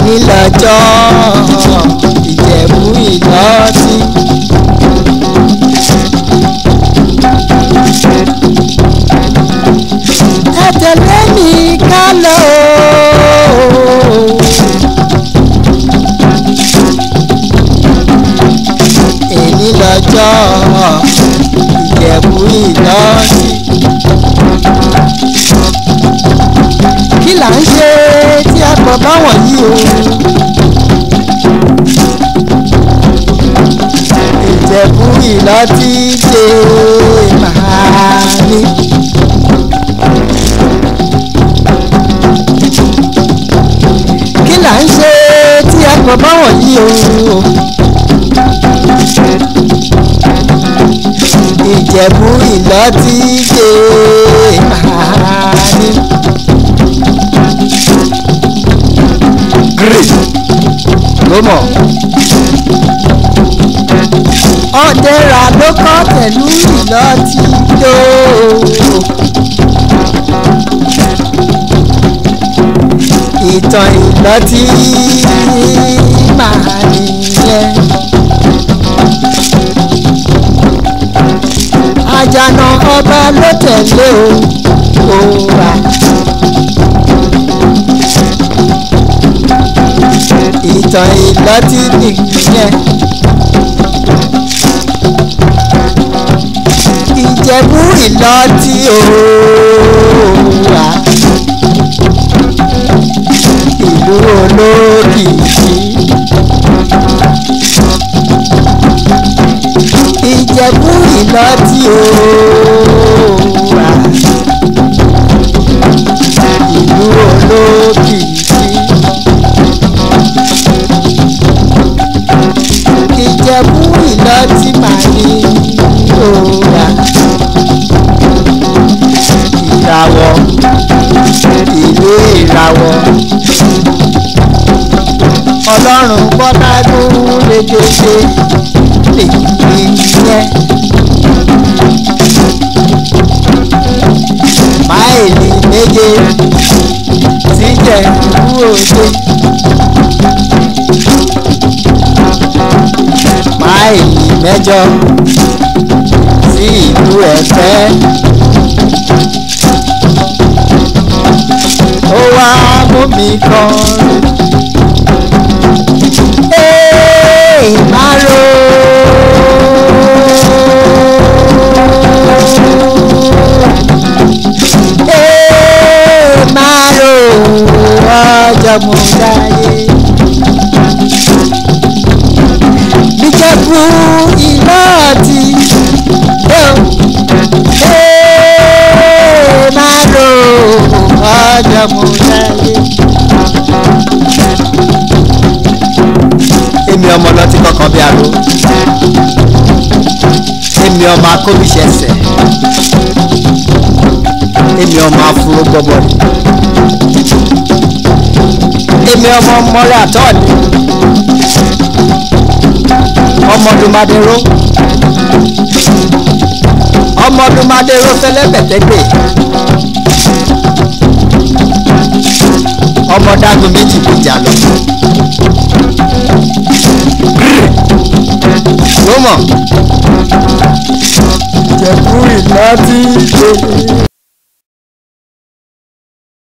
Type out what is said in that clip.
èyí lọ́jọ́ ìjẹ̀bú ìlọ́tí. ẹ tẹ̀lé mi ká lọ. èyí lọ́jọ́ ìjẹ̀bú ìlọ́tí. kí là ń ṣe tí a pọ̀ báwọn yìí o. ìjẹ̀bú ìlọ́tí dé màá ní. kí là ń ṣe tí a pọ̀ báwọn yìí o. ìjẹ̀bú ìlọ́tí dé màá ní. great ló mọ̀. ọ̀dẹ́ra ló kọ́ pẹ̀lú ìlọ́tí tó. ìtàn ìlọ́tí máa nìyẹn. àjànà ọba ló tẹ̀lé o. òwà. ìtàn ìlọ́tí nìyẹn. ìjẹ̀bú ìlọ́tí òòrà ìlú olókìkí. ìjẹ̀bú ìlọ́tí òòrà ìlú olókìkí. ìjẹ̀bú ìlọ́tí màá ní òòrà ìràwọ̀ ìlú ìràwọ̀ ọlọ́run bọ́lágún légede lèyí yẹn máìlì méje síjẹ̀ ìlú òde máìlì mẹ́jọ sí ìlú ẹ̀fẹ́. ó wá mú mi kọrin. Ee, máa ro. Ee, máa ro ọjọ́ mo dáyé. Níjẹ̀bú ìlọ́ọ̀tì. Ee, máa ro ọjọ́ mo dáyé. èmi ọmọ lọtí kankan bí aró èmi ọmọ akóbíṣẹsẹ èmi ọmọ afuro gbọbọdì èmi ọmọ mọrẹ àtọọdì ọmọdúnmadéró ọmọdúnmadéró fẹlẹbẹtẹgbè ọmọdágun méjì gbìjà lọ ló mọ̀ Ìjẹ̀bú ìlọ́tí.